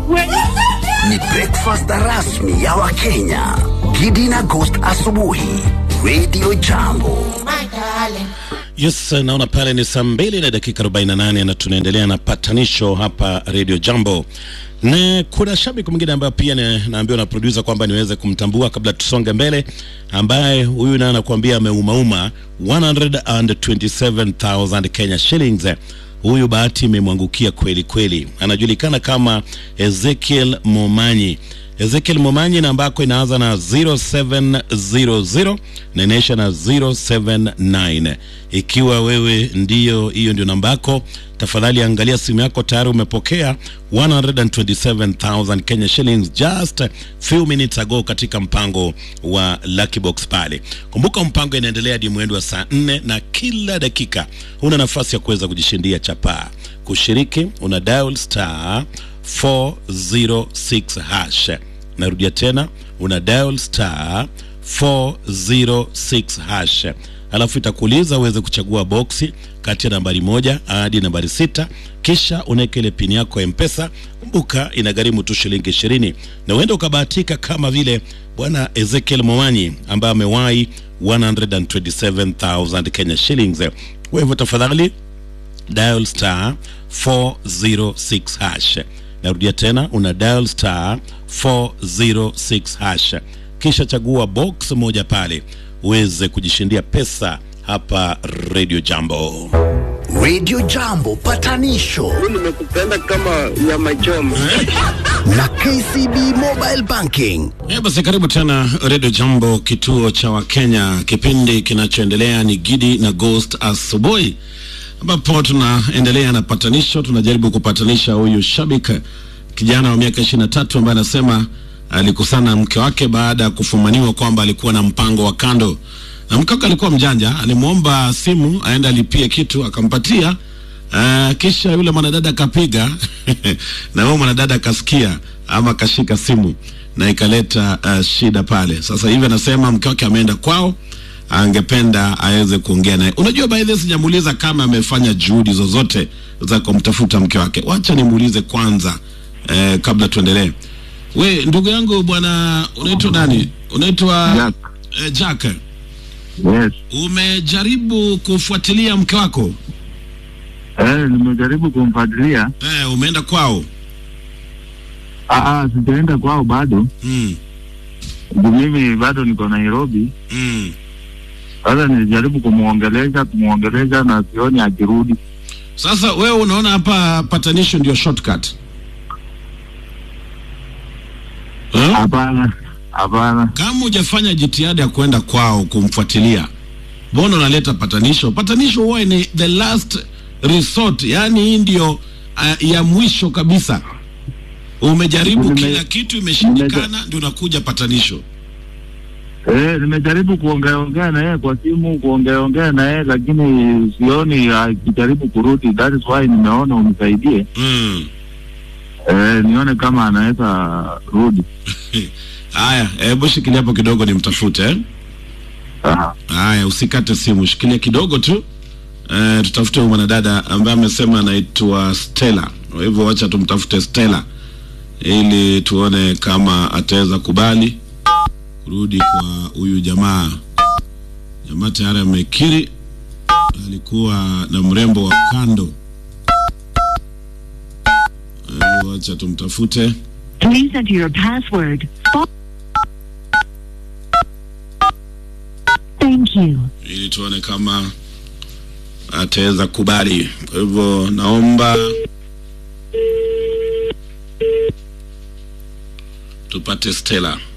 Ni breakfast rasmi ya Wakenya. Gidi na Ghost asubuhi. Radio Jambo. Yes, naona pale ni saa mbili na dakika 48 na tunaendelea na patanisho hapa Radio Jambo, na kuna shabiki mwingine ambaye pia ni- naambiwa na producer kwamba niweze kumtambua kabla tusonge mbele, ambaye huyu naye anakuambia ameumauma 127,000 Kenya shillings. Huyu bahati imemwangukia kweli kweli, anajulikana kama Ezekiel Momanyi. Ezekiel Momanyi namba yako inaanza na 0700 na inaisha na 079. Ikiwa wewe ndiyo hiyo ndio namba yako, tafadhali angalia simu yako, tayari umepokea 127,000 Kenya shillings just few minutes ago katika mpango wa Lucky Box pale. Kumbuka mpango inaendelea hadi mwendo wa saa 4 na kila dakika una nafasi ya kuweza kujishindia chapaa. Kushiriki una dial star 406 hash. Narudia tena, una dial star 406 hash, alafu itakuuliza uweze kuchagua boksi kati ya nambari moja hadi nambari sita, kisha unaweka ile pini yako ya Mpesa. Kumbuka inagharimu tu shilingi ishirini, na uenda ukabahatika kama vile bwana Ezekiel Momanyi ambaye amewahi 127,000 Kenya shillings. Kwa hivyo tafadhali dial star 406 hash. Narudia tena, una dial star 406 hash, kisha chagua box moja pale uweze kujishindia pesa hapa Radio Jambo. Radio Jambo patanisho nimekupenda kama nyama choma. na KCB Mobile Banking. Eh, basi karibu tena Radio Jambo, kituo cha Wakenya. Kipindi kinachoendelea ni Gidi na Ghost asubuhi, ambapo tunaendelea na patanisho. Tunajaribu kupatanisha huyu shabik kijana wa miaka ishirini na tatu ambaye anasema alikusana na mke wake baada ya kufumaniwa kwamba alikuwa na mpango wa kando, na mke wake alikuwa mjanja, alimwomba simu aende alipie kitu, akampatia Uh, kisha yule mwanadada akapiga na huyo mwanadada akasikia ama akashika simu na ikaleta uh, shida pale. Sasa hivi anasema mke wake ameenda kwao, angependa aweze kuongea naye. Unajua, by the way, sijamuuliza kama amefanya juhudi zozote za kumtafuta mke wake. Wacha nimuulize kwanza eh, kabla tuendelee. We ndugu yangu bwana, unaitwa nani? Unaitwa Jack. eh, Jack. Yes. Umejaribu kufuatilia mke wako? Eh, nimejaribu kumfuatilia. Eh, umeenda kwao? Ah, ah, sijaenda kwao bado. Mm. Juu Mimi bado niko Nairobi. Mm. Sasa nilijaribu kumuongelesha kumuongelesha na sioni akirudi. Sasa wewe unaona hapa patanisho ndio shortcut? Eh? Hapana, hapana. Kama hujafanya jitihada ya kwenda kwao kumfuatilia, mbona unaleta patanisho? Patanisho huwa ni the last resort, yani hii ndio uh, ya mwisho kabisa. Umejaribu Nime- kila kitu imeshindikana, ndio unakuja patanisho. Eh, nimejaribu kuongea ongea na yeye kwa simu, kuongea ongea na yeye lakini sioni akijaribu kurudi. That is why nimeona unisaidie. Mm. Eh, nione kama anaweza rudi. Haya, hebu shikilia hapo kidogo nimtafute eh? Ah, Haya, usikate simu, shikilia kidogo tu. Eh, tutafute huyu mwanadada ambaye amesema anaitwa Stella. Kwa hivyo wacha tumtafute Stella ili tuone kama ataweza kubali kurudi kwa huyu jamaa. Jamaa tayari amekiri alikuwa na mrembo wa kando. Kwa hivyo wacha tumtafute. Please enter your password. Thank you. ili tuone kama ataweza kubali. Kwa hivyo naomba tupate Stella.